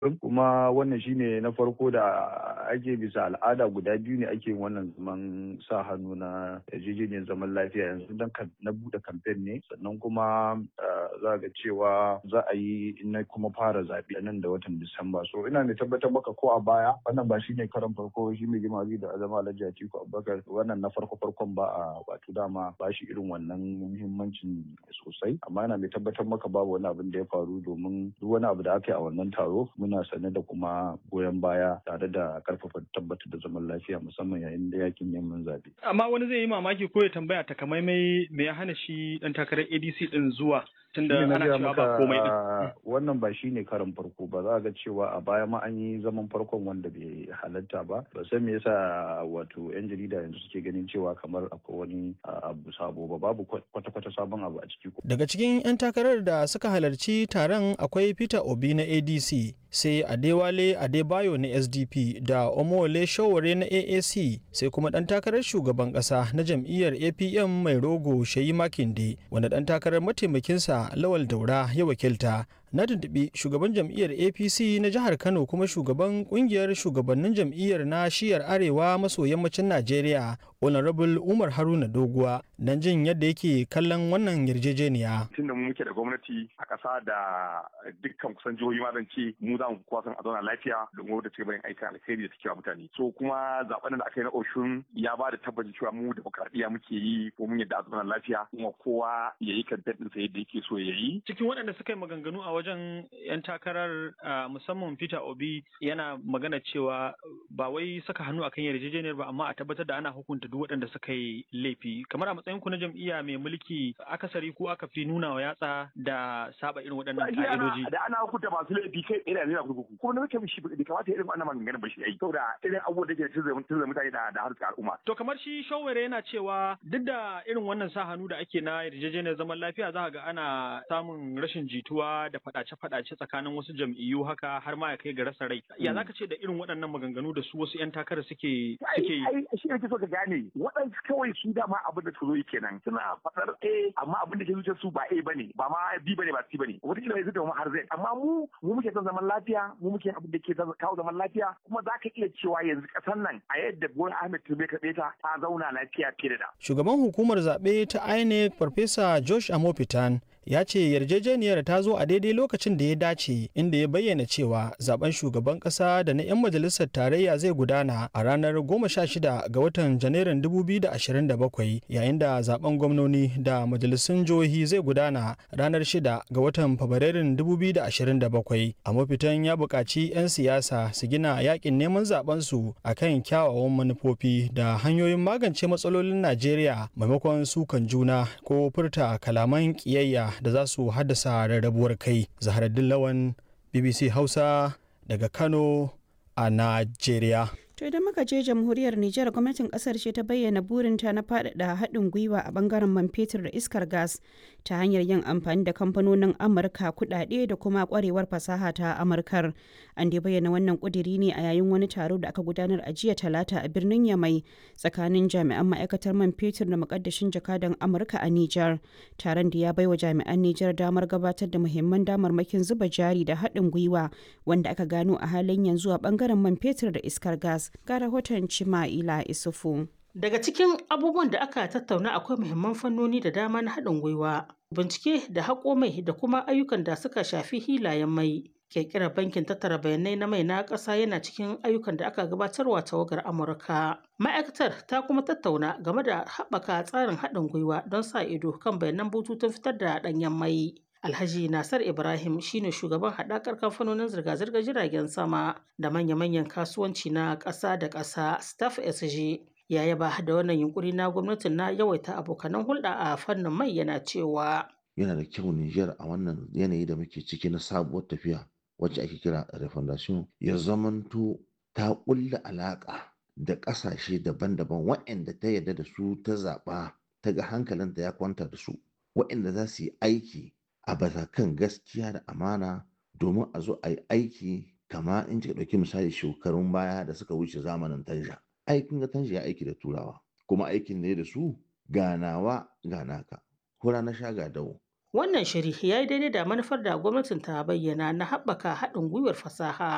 kuma wannan shine na farko da ake bisa al'ada guda biyu ne ake wannan zaman sa hannu na yarjejeniyar zaman lafiya yanzu dan na bude kamfen ne sannan kuma za ga cewa za a yi na kuma fara zaɓe nan da watan disamba so ina mai tabbatar maka ko a baya wannan ba shine karan farko shi mai jima da azama alhaji atiku abubakar wannan na farko farkon ba a wato dama ba shi irin wannan muhimmancin sosai amma ina mai tabbatar maka babu wani abin da ya faru domin duk wani abu da aka yi a wannan taro muna sane da kuma goyon baya tare da karfafa tabbatar da zaman lafiya musamman yayin da yakin neman zaɓe. Amma wani zai yi mamaki ko ya tambaya takamaimai me ya hana shi dan takarar ADC din zuwa tunda ana cewa ba komai din. Wannan ba shi ne karin farko ba za ga cewa a baya ma an yi zaman farkon wanda bai halatta ba. Ba san me yasa wato yan jarida yanzu suke ganin cewa kamar akwai wani abu sabo ba babu kwata-kwata sabon abu a ciki. Daga cikin 'yan takarar da suka halarci taron akwai Peter Obi na ADC sai Adewale Adebayo na SDP da Omole Showore na AAC sai kuma ɗan takarar shugaban ƙasa na jam'iyyar APM mai rogo Shayi Makinde wanda ɗan takarar mataimakinsa Lawal Daura ya wakilta. Na tuntuɓi shugaban jam'iyyar APC na jihar Kano kuma shugaban ƙungiyar shugabannin jam'iyyar na shiyar Arewa maso yammacin Najeriya Honorable Umar Haruna Doguwa don jin yadda yake kallon wannan yarjejeniya. Tun da mu muke da gwamnati a ƙasa da dukkan kusan jihohi ma zan ce mu za mu kuwa san a zauna lafiya domin wadda ci bayan aikin alkhairi da suke wa mutane. So kuma zaben da aka yi na Oshun ya ba da tabbacin cewa mu demokradiyya muke yi ko mun yadda a zauna lafiya kuma kowa ya yi kantar ɗinsa yadda yake so ya yi. Cikin waɗanda suka yi maganganu a wajen 'yan takarar musamman Peter Obi yana magana cewa ba wai saka hannu akan yarjejeniyar ba amma a tabbatar da ana hukunta duk waɗanda suka yi laifi kamar a matsayin ku na jam'iyya mai mulki akasari ko aka fi nuna wa yatsa da saba irin waɗannan ka'idoji da ana hukunta masu laifi kai tsaye da nuna kurkuku kuma na mutum shi bai kamata irin wannan maganganun ba shi ai saboda irin abubuwan da ke tunzura mutane da da harkar al'umma to kamar shi shawara yana cewa duk da irin wannan sa hannu da ake na yarjejeniyar zaman lafiya za ga ana samun rashin jituwa da faɗace-faɗace tsakanin wasu jam'iyyu haka har ma ya kai ga rasa rai ya zaka ce da irin waɗannan maganganu da su wasu 'yan takarar suke suke yi shi ne so ka gane waɗansu kawai su dama abin da zo yi kenan suna faɗar A amma abin da ke zuciyar su ba A bane ba ma B bane ba C bane wata kila yanzu da mu har Z amma mu mu muke son zaman lafiya mu muke abin da ke kawo zaman lafiya kuma za ka iya cewa yanzu ƙasar nan a yadda Bola Ahmed Tinubu ka ta ta zauna lafiya fiye da Shugaban hukumar zaɓe ta INEC Farfesa Josh Amopitan ya ce yarjejeniyar ta zo a daidai lokacin da ya dace inda ya bayyana cewa zaben shugaban kasa da na 'yan majalisar tarayya zai gudana a ranar 16 ga watan janairun 2027 yayin da zaben gwamnoni da majalisun jihohi zai gudana ranar 6 ga watan fabrairun 2027 a mafitan ya buƙaci 'yan siyasa su gina yakin neman zabensu a kan kyawawan manufofi da hanyoyin magance matsalolin najeriya maimakon sukan juna ko furta kalaman ƙiyayya da za su haddasa rarrabuwar kai zaharaddin lawan bbc hausa daga kano a najeriya To idan muka je jamhuriyar Nijar gwamnatin kasar ce ta bayyana burinta na faɗaɗa haɗin gwiwa a bangaren man fetur da iskar gas ta hanyar yin amfani da kamfanonin Amurka kuɗaɗe da kuma ƙwarewar fasaha ta Amurkar. An dai bayyana wannan ƙudiri ne a yayin wani taro da aka gudanar a jiya talata a birnin Yamai tsakanin jami'an ma'aikatar man fetur da muƙaddashin jakadan Amurka a Nijar. Taron da ya baiwa jami'an Nijar damar gabatar da muhimman damarmakin zuba jari da haɗin gwiwa wanda aka gano a halin yanzu a bangaren man fetur da iskar gas. ga rahoton Cima'ila Isufu. Daga cikin abubuwan da aka tattauna akwai muhimman fannoni da dama na haɗin gwiwa, bincike da haƙo mai da kuma ayyukan da suka shafi hilayen mai. Ƙirƙirar bankin tattara bayanai na mai na ƙasa yana cikin ayyukan da aka gabatarwa tawagar Amurka. Ma'aikatar ta kuma tattauna game da haɓaka tsarin haɗin gwiwa don sa ido kan bayanan bututun fitar da ɗanyen mai. Alhaji Nasar Ibrahim shine shugaban haɗakar kamfanonin zirga-zirgar jiragen sama da manya-manyan kasuwanci na ƙasa da ƙasa Staff SG. Ya yaba da wannan yunkuri na gwamnatin na yawaita abokanan hulɗa a fannin mai yana cewa. Yana da kyau Nijar a wannan yanayi da muke ciki na sabuwar tafiya wacce ake kira refondation ya zamanto ta ƙulla alaƙa da ƙasashe daban-daban waɗanda ta yarda da su ta zaɓa ta ga hankalinta ya kwanta da su waɗanda za su yi aiki a bisa kan gaskiya da amana domin a zo a yi aiki kama in kika ɗauki misali shekarun baya da suka wuce zamanin tanja aikin ga tanja ya aiki da turawa kuma aikin ne da su ganawa ganaka hura na sha ga dawo Wannan shiri ya yi daidai da manufar da gwamnatin ta bayyana na haɓaka haɗin gwiwar fasaha